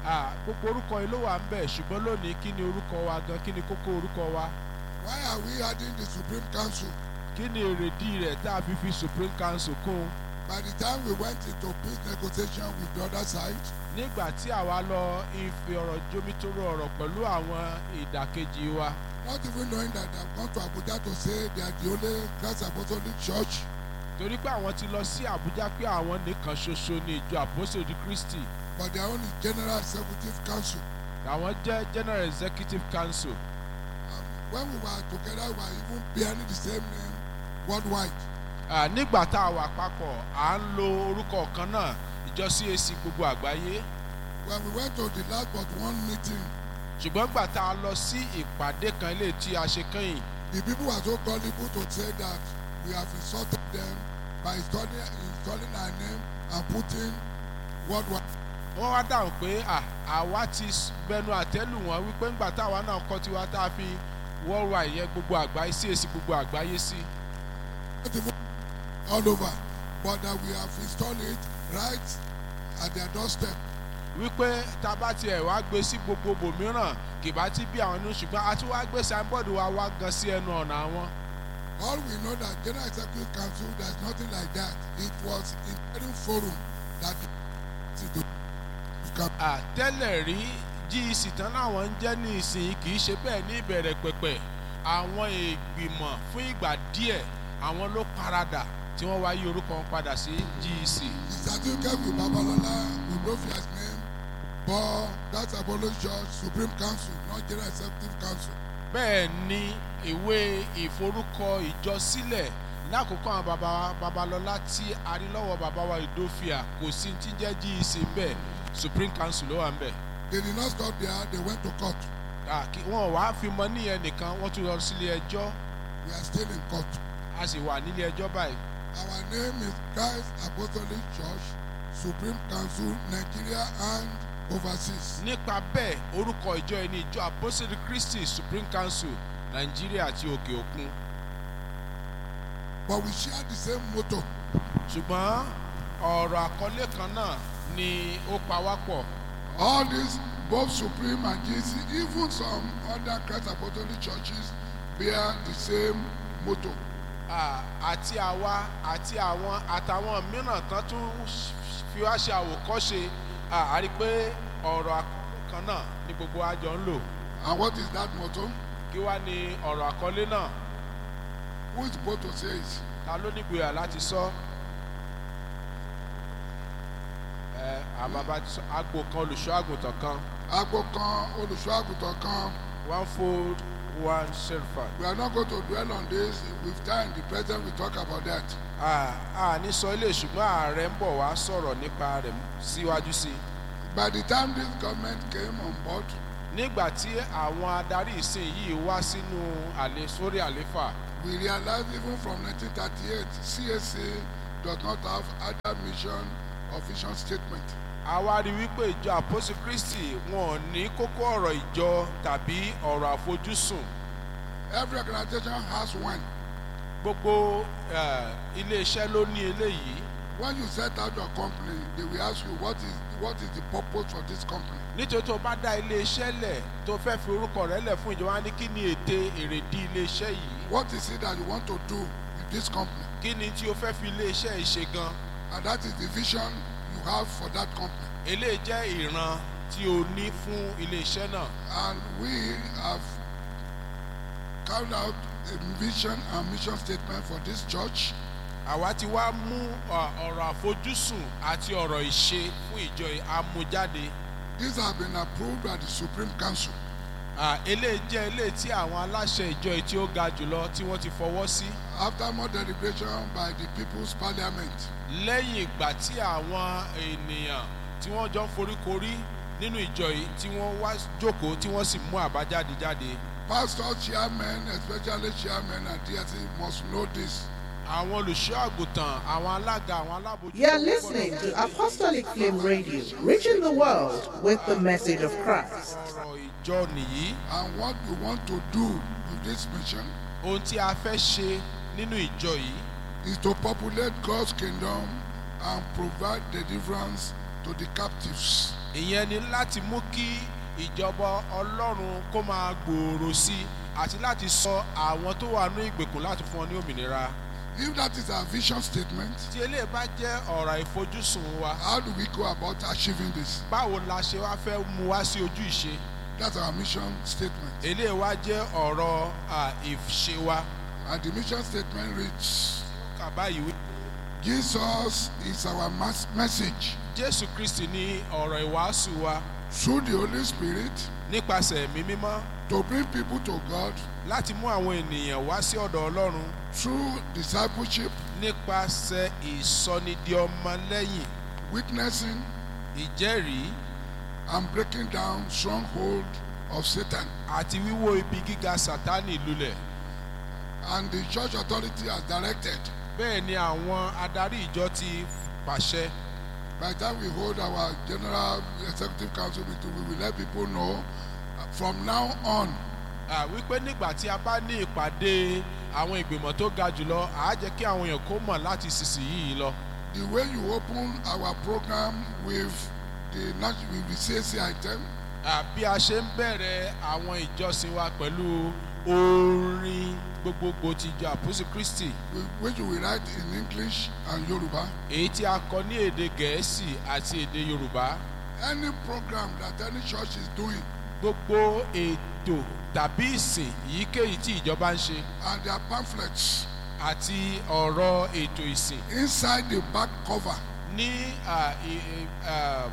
Ah, gbogbo orúkọ yìí ló wà ń bẹ̀ ṣùgbọ́n lónìí kí ni orúkọ wa gan kí ni kókó orúkọ wa Why are we adding the Supreme Council? kí ni èrèdí rẹ̀ tá a fi fi supreme council kún un By the time we went into peace negotiation with the other side, nígbà tí àwa lọ ife ọ̀rọ̀ jomitoro ọ̀rọ̀ pẹ̀lú àwọn ìdàkejì wa not even knowing that I've gone to Abuja to say they are the only Christ Apostolic Church, torí pé àwọn ti lọ sí àbújá pé àwọn nìkan ṣoṣo ní ìjọ àpòsòdì kristi but their own is General Executive Council. àwọn jẹ́ general executive council Um, when we were together, we were even bearing the same name worldwide. Ah, nígbà tá a wà papọ̀ à ń lo orúkọ kan náà ìjọ cac gbogbo àgbáyé When we went to the last but one meeting, ṣùgbọ́n gbà tá a lọ sí ìpàdé kan ilé tí a ṣe kẹ́yìn the people were so gullible to say that we have insulted them by installing, installing our name and putting worldwide. wọ́n wá dáhùn pé à, àwa ti s- bẹnu àtẹ́lù wọn wípé ńgbà táwa náà kọ́ tiwa tá a fi worldwide yẹn gbogbo àgbáyé cac gbogbo àgbáyé sí not even all over, but that we have installed it right at their doorstep. wípé tá a bá tiẹ̀ wá gbé sí gbogbo bòmíràn kì bá ti bí àwọn inú ṣùgbọ́n a tún wá gbé signboard wa wá gan sí ẹnu ọ̀nà àwọn. All we know that General Executive Council, there's nothing like that. It was interim forum that to to come. àtẹ́lẹ̀ rí gec tán láwọn ń jẹ́ ní ìsìn kì í ṣe bẹ́ẹ̀ ní ìbẹ̀rẹ̀ pẹ̀pẹ̀ àwọn ìgbìmọ̀ fún ìgbà díẹ̀ àwọn ló paradà tí wọ́n wá yí orúkọ wọn padà sí gec. The certificate with Babalola, with Rofia's name, but that's Apollo Church Supreme Council, not General Executive Council. bẹ́ẹ̀ ni ìwé ìforúkọ ìjọ sílẹ̀ lákòókò àwọn baba wa babalọ́lá tí a rí lọ́wọ́ baba wa ìdófìà kò sí ti jẹ́ gec bẹ́ẹ̀ supreme council ló wà ń bẹ̀. They did not stop there, they went to court. Ah, kí- wọn ò wá fi mọ níyẹn nìkan wọ́n tún lọ sílé ẹjọ́ We are still in court. a sì wà nílé ẹjọ́ báyìí. Our name is Christ Apostolic Church, Supreme Council, Nigeria and overseas. nípa bẹ́ẹ̀ orúkọ ìjọ ẹni ìjọ apostle christy supreme council nàìjíríà àti òkè òkun But we share the same motto. ṣùgbọ́n ọ̀rọ̀ àkọlé kan náà ni ó pa wá pọ̀ All these, both Supreme and GC, even some other Christ Apostolic churches, bear the same motto. Ah, àti àwa àti àwọn àtàwọn mìíràn tán tún fi wá ṣe àwòkọ́ṣe Ah, a rí i pé ọ̀rọ̀ àkọlé kan náà ni gbogbo àjọ ń lò And what is that motto? kí wá ní ọ̀rọ̀ àkọlé náà Who is supposed to say it? ta ló nígboyà láti sọ ẹ àbàbà ti sọ agbo kan olùṣọ́ àgùntàn kan Agbo kan, olùṣọ́ àgùntàn kan. one fold one shepherd. We are not going to dwell on this. With time, the president will talk about that. a ní sọ ilé ṣùgbọ́n ààrẹ ń bọ̀ wá sọ̀rọ̀ nípa rẹ̀ síwájú sí i. By the time this government came on board, nígbà tí àwọn adarí ìsìn yìí wá sínú àlè sórí àléfà we realized even from 1938, CSA does not have other mission or vision statement. a wá rí wípé ìjọ àpòsí kristi wọn ò ní kókó ọ̀rọ̀ ìjọ tàbí ọ̀rọ̀ àfojúsùn Every organization has one. gbogbo eh, iléeṣẹ́ ló ní eléyìí When you set out your company, they will ask you what is what is the purpose for this company. nítorí tó bá dá iléeṣẹ́ lẹ̀ tó fẹ́ fi orúkọ rẹ̀ lẹ̀ fún ìjọba ní kí ni ète èrèdí iléeṣẹ́ yìí What is it that you want to do with this company? kí ni tí o fẹ́ fi iléeṣẹ́ yìí ṣe gan And that is the vision you have for that company. eléyìí jẹ́ ìran tí o ní fún iléeṣẹ́ náà And we have carried out a vision and mission statement for this church. àwa ti wá mú ọ, ọ̀rọ̀ àfojúsùn àti ọ̀rọ̀ ìṣe fún ìjọ yìí amújáde These have been approved by the Supreme Council. Ah, eléyìí jẹ́ eléyìí tí àwọn aláṣẹ ìjọ yìí tí ó ga jùlọ tí wọ́n ti fọwọ́ sí After more deliberation by the People's Parliament, lẹ́yìn ìgbà tí àwọn ènìyàn tí wọ́n jọ ń foríkorí nínú ìjọ yìí tí wọ́n wá jókòó tí wọ́n sì mú àbájáde jáde pastors, chairmen, especially chairmen and DSC must know this. àwọn olùṣọ́ àgùntàn àwọn alága àwọn alábòjútó. You're listening to Apostolic Flame Radio, reaching the world with the message of Christ. ọ̀rọ̀ ìjọ nìyí And what we want to do with this mission ohun tí a fẹ́ ṣe nínú ìjọ yìí is to populate God's kingdom and provide deliverance to the captives. ìyẹn ni láti mú kí ìjọba ọlọ́run kó máa gbòòrò sí i àti láti sọ àwọn tó wà ní ìgbèkùn láti fún wọn ní òmìnira. If that is our vision statement, tí eléyìí bá jẹ́ ọ̀rọ̀ ìfojúsùn wa how do we go about achieving this? báwo la ṣe wá fẹ́ mú wá sí ojú ìṣe That's our mission statement. eléyìí wá jẹ́ ọ̀rọ̀ à, ìṣe wa. And the mission statement reads kà báyìí wí. Jesus is our mas- message jésù kristi ní ọ̀rọ̀ ìwàásù wa through the Holy Spirit nípasẹ̀ ẹ̀mí mímọ́ to bring people to God láti mú àwọn ènìyàn wá sí ọ̀dọ̀ ọlọ́run through discipleship, nípasẹ̀ ìsọnidi ọmọlẹ́yìn witnessing, ìjẹ́rìí and breaking down stronghold of Satan. àti wíwó ibi gíga sátánì lulẹ̀. And the church authority has directed. bẹ́ẹ̀ ni àwọn adarí ìjọ ti pàṣẹ By the time we hold our general executive council meeting, we will let people know uh, from now on à, wípé nígbà tí a bá ní ìpàdé àwọn ìgbìmọ̀ tó ga jùlọ àá jẹ́ kí àwọn èèyàn kó mọ̀ láti sísìnyí lọ. the way you open our program with the nat- with the CAC item, À, bí a ṣe ń bẹ̀rẹ̀ àwọn ìjọsìn wa pẹ̀lú orin gbogbogbò ti ìjọ àpòsí kristi whi- which we write in English and Yoruba, èyí tí a kọ ní èdè gẹ̀ẹ́sì àti èdè yorùbá any program that any church is doing gbogbo ètò tàbí ìsìn èyíkéyìí tí ìjọba ń ṣe and their pamphlets àti ọ̀rọ̀ ètò ìsìn inside the back cover ní à, ì- ì- à,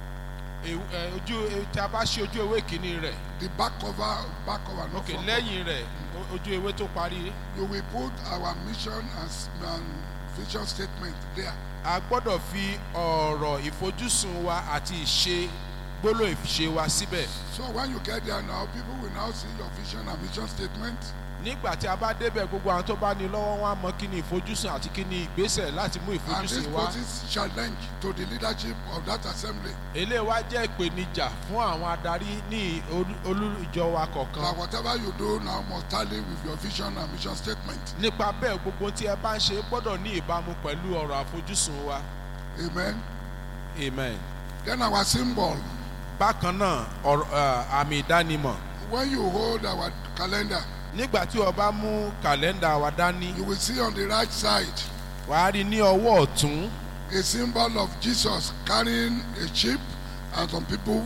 ew- ẹ, ojú e- tí a bá ṣe ojú ewé kìíní rẹ̀ the back cover back cover no òkè front cover, lẹ́yìn rẹ̀ o- ojú ewé tó parí you will put our mission and, s- and vision statement there a gbọ́dọ̀ fi ọ̀rọ̀ ìfojúsùn wa àti ìṣe gbólóhùn ìṣe wa síbẹ̀. so when you get there now people will now see your vision and mission statement nígbà tí a bá débẹ̀ gbogbo àwọn tó bá ní lọ́wọ́ wọn á mọ kí ni ìfojúsùn àti kí ni ìgbésẹ̀ láti mú and this ìfojúsùn wá. poses challenge to the leadership of that assembly eléyìí wá jẹ́ ìpèníjà fún àwọn adarí ní olú- olú ìjọ wa that kọ̀ọ̀kan. whatever you do now must tally with your vision and mission statement nípa bẹ́ẹ̀ gbogbo tí ẹ bá ń ṣe gbọ́dọ̀ ní ìbámu pẹ̀lú ọ̀rọ̀ àfojúsùn wa. amen amen. then our symbol bákan náà ọ̀rọ̀ ẹ̀, àmì ìdánimọ̀ when you hold our calendar nígbà tí o bá mú kàlẹ́ndà wa dání you will see on the right side wàá rí ní ọwọ́ ọ̀tún a symbol of jesus carrying a sheep and some people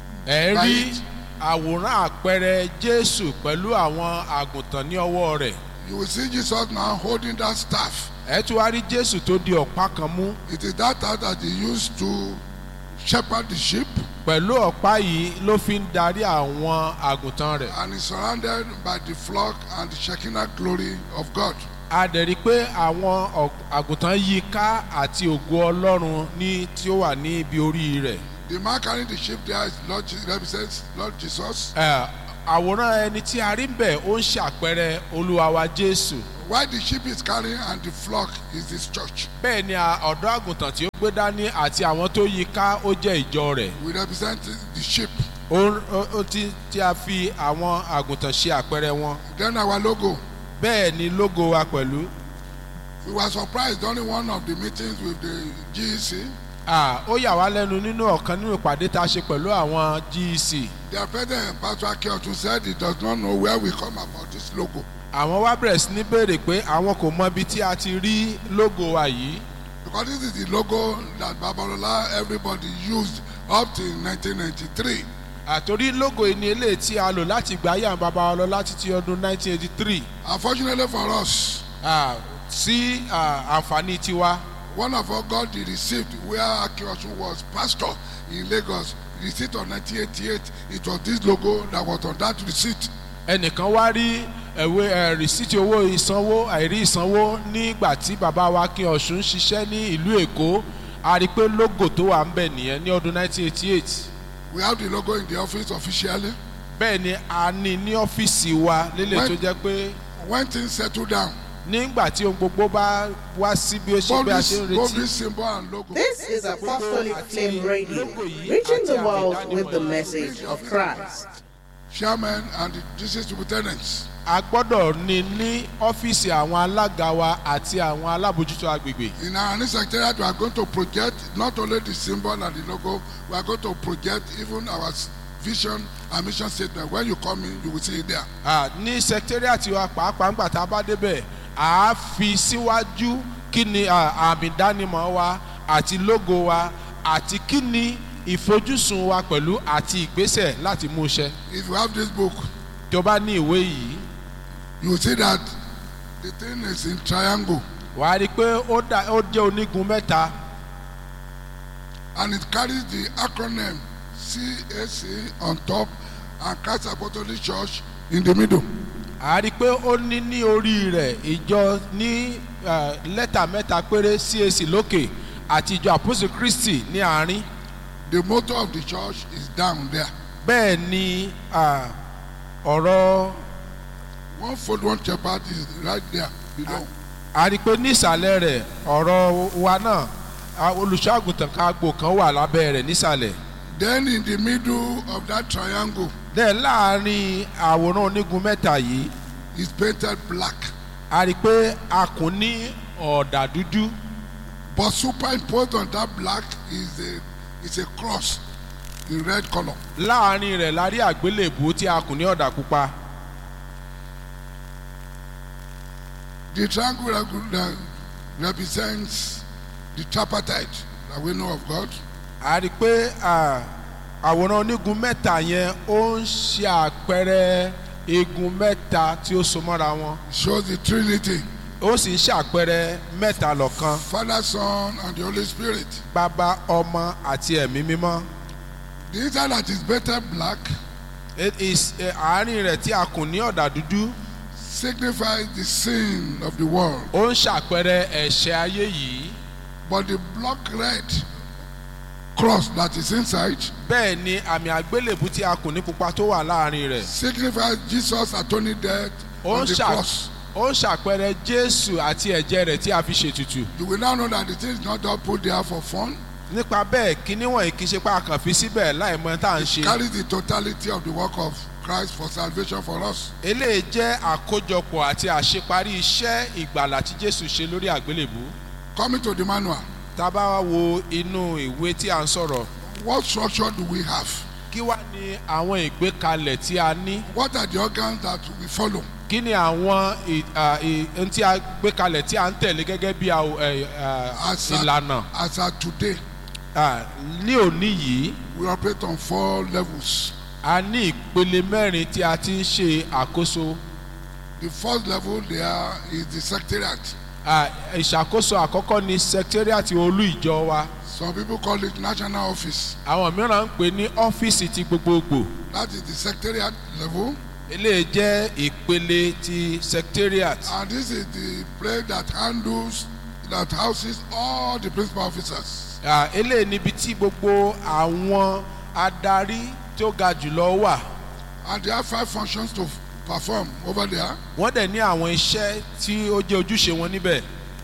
ẹ rí Right. àwòrán àpẹẹrẹ jésù pẹ̀lú àwọn àgùntàn ní ọwọ́ rẹ̀ you will see jesus now holding that staff ẹ tún wá rí jésù tó di ọ̀pá kan mú it is that staff that he used to shepherd the sheep pẹ̀lú ọ̀pá yìí ló fi ń darí àwọn àgùntàn rẹ̀ and is surrounded by the flock and the shekinah glory of god a dẹ̀ rí i pé àwọn ọ̀- àgùntàn yí i ká àti ògo ọlọ́run ní tí ó wà ní ibi orí rẹ̀ the man carrying the sheep there is lord Je- represents lord jesus Ẹ, àwòrán ẹni tí a rí ń bẹ̀ ó ń ṣàpẹẹrẹ olúwa wa jésù while the sheep is carrying and the flock is his church bẹ́ẹ̀ ni a- ọ̀dọ́ àgùntàn tí ó gbé dání àti àwọn tó yí i ká ó jẹ́ ìjọ rẹ̀ we represent the sheep ó ó- ó ti tí a fi àwọn àgùntàn ṣe àpẹẹrẹ wọn then our logo bẹ́ẹ̀ ni lógo wa pẹ̀lú we were surprised during one of the meetings with the gec Ah, ó yà wá lẹ́nu nínú ọ̀kan nínú ìpàdé tá a ṣe pẹ̀lú àwọn gec their president pastor akeotun said he does not know where we come about this logo àwọn wá bẹ̀rẹ̀ sí ní béèrè pé àwọn kò mọ ibi tí a ti rí lógo wa yìí because this is the logo that babalola everybody used up till 1993 àtòrí lógo yìí ni eléyìí tí a lò láti gbà yà bàbá wa lọ láti ti ọdún 1983 unfortunately for us Ah, sí ah, àǹfààní tiwa one of us got the receipt where akeotun was pastor in lagos receipt of 1988 it was this logo that was on that receipt ẹnìkan wá rí ẹ̀wé ẹ̀ rìsíìtì owó ìsanwó àìrí ìsanwó nígbà tí bàbá wa kí ọ̀sùn ṣiṣẹ́ ní ìlú èkó a rí i pé lógo tó wà ń bẹ̀ nìyẹn ní ọdún 1988 we have the logo in the office officially bẹ́ẹ̀ ni a ní ní ọ́fíìsì wa lélẹ̀ tó jẹ́ pé when things settle down nígbà tí ohun gbogbo bá wá sí bí ó ṣe both bí a this ṣe ń both retí this symbol and logo This is Apostolic Flame Radio, reaching the world with the message of Christ. chairmen and the district superintendents. a gbọ́dọ̀ ní ní ọ́fíìsì àwọn alága wa àti àwọn alábòjútó agbègbè. In our new secretariat, we are going to project not only the symbol and the logo, we are going to project even our s- vision and mission statement. When you come in, you will see it there. Ah, ní sẹkítẹ́rìàtì wa pàápàá ńgbà tá a bá débẹ̀ à á fi síwájú kí ni ah, àmì ìdánimọ̀ wa àti lógo wa àti kí ni ìfojúsùn wa pẹ̀lú àti ìgbésẹ̀ láti mú iṣẹ́. If you have this book, tó bá ní ìwé yìí you will see that the thing is in triangle wàá rí i pé ó dà- ó jẹ́ onígun mẹ́ta and it carries the acronym CAC on top and Christ Apostolic Church in the middle. à á rí i pé ó ní ní orí rẹ̀ ìjọ ní ah, lẹ́tà mẹ́ta péré CAC lókè àti ìjọ àpòsí Kristi ní àárín. The motto of the church is down there. bẹ́ẹ̀ ni ah, ọ̀rọ̀ One fold, one shepherd is right there below. a rí i pé nísàlẹ̀ rẹ̀ ọ̀rọ̀ wa náà ah, olùṣọ́àgùntàn kan agbo kan wà lábẹ́ rẹ̀ nísàlẹ̀. Then in the middle of that triangle dẹ̀ láàrin àwòrán onígun mẹ́ta yìí is painted black. a rí i pé a kùn ní ọ̀dà dúdú But superimposed on that black is a is a cross in red color. láàrin rẹ̀ la rí àgbélébùú tí a kùn ní ọ̀dà pupa. The triangle reg- re- represents the tripartite that we know of God. a rí i pé ah, àwòrán onígun mẹ́ta yẹn ó ń ṣe àpẹẹrẹ igun mẹ́ta tí ó so mọ́ra wọn It shows the Trinity, ó sì ń ṣàpẹẹrẹ mẹ́ta lọ́kan Father, Son, and the Holy Spirit. bàbá ọmọ àti ẹ̀mí mímọ́. The inside that is painted black It is eh, àárín rẹ̀ tí a kùn ní ọ̀dà dúdú signifies the sin of the world. ó ń ṣàpẹẹrẹ ẹ̀ṣẹ̀ ayé yìí But the block red cross that is inside bẹ́ẹ̀ ni àmì àgbélébùú tí a kùn ní pupa tó wà láàrin rẹ̀ signifies Jesus' atoning death ó on ń the ṣà- cross. ó ń ṣàpẹẹrẹ Jésù àti ẹ̀jẹ̀ rẹ̀ tí a fi ṣètùtù. You will now know that the thing is not just put there for fun. nípa bẹ́ẹ̀ kíní wọ̀nyí kì í ṣe pé a kàn fi síbẹ̀ láì mọ tá à ń ṣe. Carries the totality of the work of Christ for salvation for us. eléyìí jẹ́ àkójọpọ̀ àti àṣeparí iṣẹ́ ìgbàlà tí Jésù ṣe lórí àgbélébùú. Coming to the manual, tá a bá wá wo inú ìwé tí a ń sọ̀rọ̀ what structure do we have? kí wá ní àwọn ìgbékalẹ̀ tí a ní What are the organs that we follow? kí ni àwọn ì- à, ì- ohun tí a gbé kalẹ̀ tí a ń tẹ̀lé gẹ́gẹ́ bí àw- ẹ̀, à, As at, ìlànà as at today, À, ní òní yìí we operate on four levels. a ní ìpele mẹ́rin tí a ti ń ṣe àkóso The first level there is the secretariat. À, ìṣàkóso àkọ́kọ́ ni secretariat olú ìjọ wa Some people call it national office. àwọn mìíràn ń pè ní ọ́fíìsì ti gbogbogbò That is the secretariat level. eléyìí jẹ́ ìpele ti secretariat And this is the place that handles, that houses all the principal officers. À, eléyìí níbi tí gbogbo àwọn adarí tí ó ga jùlọ wà And they have five functions to f- perform over there. wọ́n dẹ̀ ní àwọn iṣẹ́ tí ó jẹ́ ojúṣe wọn níbẹ̀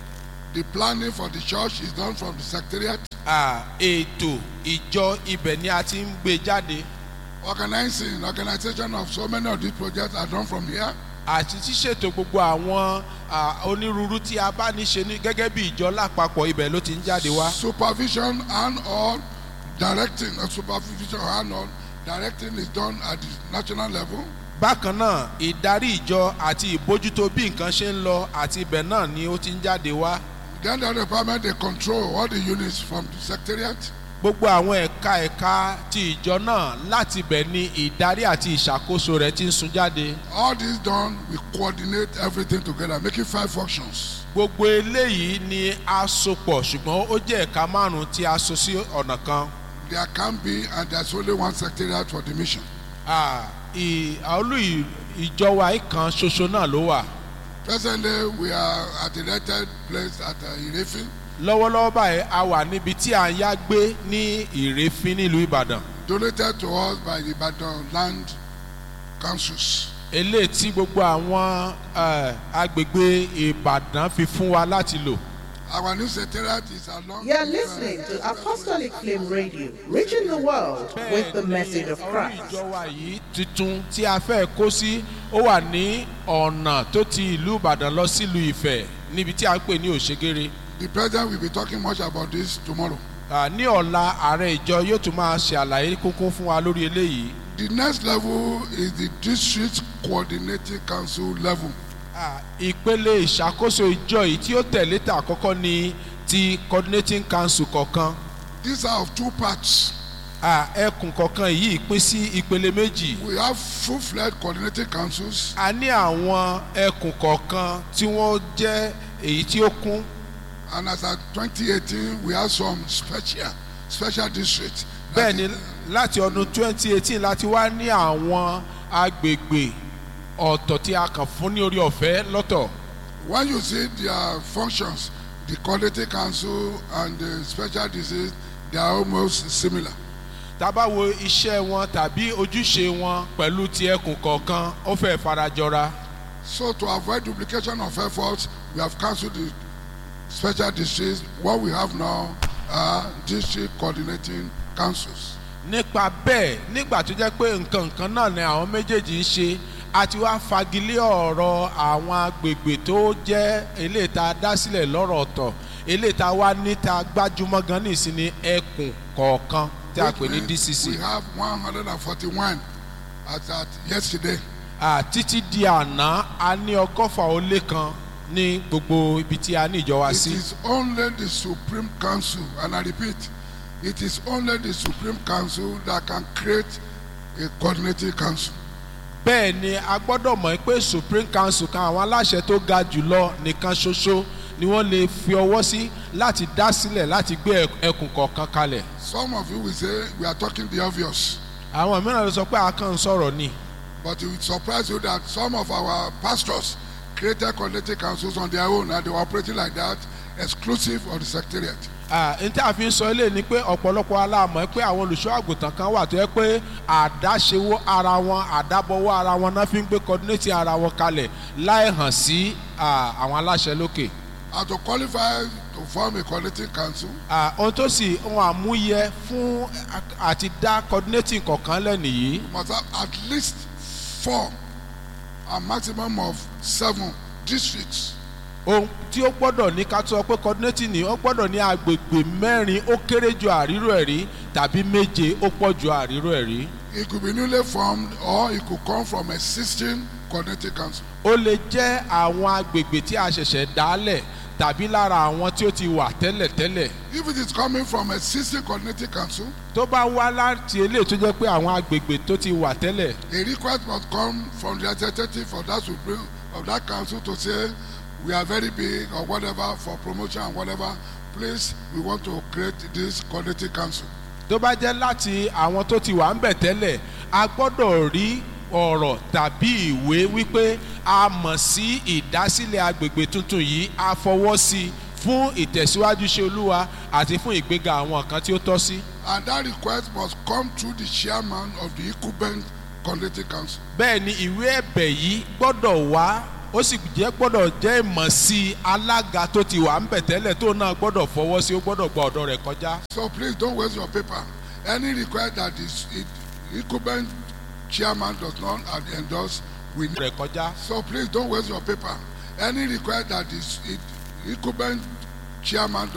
The planning for the church is done from the secretariat. À, ètò ìjọ ibẹ̀ ni a ti ń gbé jáde Organizing, organization of so many of these projects are done from here. àti ṣíṣètò gbogbo àwọn à, onírúurú tí a bá ní ṣe ní gẹ́gẹ́ bí ìjọ lápapọ̀ ibẹ̀ ló ti ń jáde wá. Supervision and all directing, uh, supervision and all directing is done at the national level. bákan náà ìdarí ìjọ àti ìbójútó bí nǹkan ṣe ń lọ àti ibẹ̀ náà ni ó ti ń jáde wá. Then the department they control all the units from the secretariat. gbogbo àwọn ẹ̀ka ẹ̀ka ti ìjọ náà láti ibẹ̀ ni ìdarí àti ìṣàkóso rẹ̀ ti ń sun jáde. All this done, we coordinate everything together, making five functions. gbogbo eléyìí ni a so pọ̀ ṣùgbọ́n ó jẹ́ ẹ̀ka márùn-ún tí a so sí ọ̀nà kan. There can be, and there's only one secretariat for the mission. Ah, ì- olú ì- ìjọ wa yìí kan ṣoṣo náà ló wà. Presently, we are at a rented place at uh, Irefin. lọ́wọ́lọ́wọ́ báyìí a wà níbi tí à ń yá gbé ní ìrèéfín nílùú ìbàdàn donated to us by the Ibadan land councils. eléyìí tí gbogbo àwọn eh, agbègbè ìbàdàn fi fún wa láti lò Our new secretariat is along. You're listening to Apostolic Flame Radio, reaching the world with the message of orí Christ. ìjọ wa yìí tuntun tí a fẹ́ kó sí ó wà ní ọ̀nà tó ti ìlú ìbàdàn lọ sílùú ìfẹ́ níbi tí a ń pè ní òṣègèrè The president will be talking much about this tomorrow. Ah, ní ọ̀la ààrẹ ìjọ yóò tún máa ṣe àlàyé kúnkún fún wa lórí eléyìí The next level is the district coordinating council level. Ah, ìpele ìṣàkóso ìjọ yìí tí ó tẹ̀lé tà àkọ́kọ́ ni ti coordinating council kọ̀ọ̀kan These are of two parts. Ah, ẹkùn kọ̀ọ̀kan yìí pín sí ìpele méjì We have full-fledged coordinating councils a ní àwọn ẹkùn kọ̀ọ̀kan tí wọ́n jẹ́ èyí tí ó kún and as at 2018 we have some special special districts. bẹ́ẹ̀ ni láti ọdún 2018 láti wá ní àwọn agbègbè ọ̀tọ̀ tí a kàn fún ní orí ọ̀fẹ́ lọ́tọ̀ When you see their functions, the coordinating council and the special districts, they are almost similar. tá a bá wo iṣẹ́ wọn tàbí ojúṣe wọn pẹ̀lú ti ẹkùn kọ̀ọ̀kan ó fẹ́ farajọra So to avoid duplication of efforts, we have cancelled the special districts. What we have now are district coordinating councils. nípa bẹ́ẹ̀ nígbà tó jẹ́ pé nǹkan nǹkan náà ni àwọn méjèèjì ń ṣe a ti wá fagilé ọ̀rọ̀ àwọn agbègbè tó jẹ́ eléyìí tá a dá sílẹ̀ lọ́rọ̀ ọ̀tọ̀ eléyìí tá a wá níta gbájúmọ́ gan ní ìsinmi ẹkùn kọ̀ọ̀kan tí a pè ní Which means dcc We have 141 as at yesterday. Ah, títí di àná a ní ọgọ́fà ó lé kan ní gbogbo ibi tí a ní ìjọ wa It sí is only the Supreme Council, and I repeat, it is only the Supreme Council that can create a coordinating council. bẹ́ẹ̀ ni a gbọ́dọ̀ mọ̀ pé supreme council kan àwọn aláṣẹ tó ga jùlọ nìkan ṣoṣo ni wọ́n lè fi ọwọ́ sí láti dá sílẹ̀ láti gbé ẹk- ẹkùn kọ̀ọ̀kan kalẹ̀ Some of you will say we are talking the obvious, àwọn mìíràn ló sọ pé a kàn ń sọ̀rọ̀ ni but it will surprise you that some of our pastors created coordinating councils on their own and they were operating like that, exclusive of the secretariat. Ah, n tí a fi ń sọ eléyìí ni pé ọ̀pọ̀lọpọ̀ aláàmọ̀ pé àwọn olùṣọ́ àgùntàn kan wà tó yẹ pé àdáṣewó ara wọn àdábọ̀wọ́ ara wọn náà fi ń gbé coordinating ara wọn kalẹ̀ láì hàn sí ah, àwọn aláṣẹ lókè. And to qualify to form a coordinating council, Ah, ohun tó sì ohun àmúyẹ fún a- àti dá coordinating kọ̀ọ̀kan lẹ́nu yìí you must have at least four, a maximum of seven districts. ohun tí ó gbọ́dọ̀ ní ká tó sọ pé coordinating ni ó gbọ́dọ̀ ní agbègbè mẹ́rin ó kéré ju àrírò ẹ̀ rí tàbí méje ó pọ̀ ju àrírò ẹ̀ rí. It could be newly formed or it could come from existing coordinating council. ó lè jẹ́ àwọn agbègbè tí a ṣẹ̀ṣẹ̀ dálẹ̀ tàbí lára àwọn tí ó ti wà tẹ́lẹ̀tẹ́lẹ̀ If it is coming from existing coordinating council, tó bá wá láti eléyìí tó jẹ́ pé àwọn agbègbè tó ti wà tẹ́lẹ̀ a request must come from the representative of that supreme of that council to say we are very big or whatever for promotion and whatever. Please, we want to create this coordinating council. tó bá jẹ́ láti àwọn tó ti wà ń bẹ̀ tẹ́lẹ̀ a gbọ́dọ̀ rí ọ̀rọ̀ tàbí ìwé wípé a mọ̀ sí ìdásílẹ̀ agbègbè tuntun yìí a fọwọ́ sí i fún ìtẹ̀síwájú ṣe olúwa àti fún ìgbéga àwọn kan tí ó tọ́ sí. And that request must come through the chairman of the Ecuben Coordinating Council. bẹ́ẹ̀ ni ìwé ẹ̀bẹ̀ yìí gbọ́dọ̀ wá ó sì jẹ́ gbọ́dọ̀ jẹ́ ìmọ̀ sí alága tó ti wà ń bẹ̀ tẹ́lẹ̀ tó náà gbọ́dọ̀ fọwọ́ sí ó gbọ́dọ̀ gba ọ̀dọ̀ rẹ̀ kọjá. So please don't waste your paper. Any request that is it, Ecuben chairman does not endorse, we need. rẹ̀ kọjá. So please don't waste your paper. Any request that is it, Ecuben chairman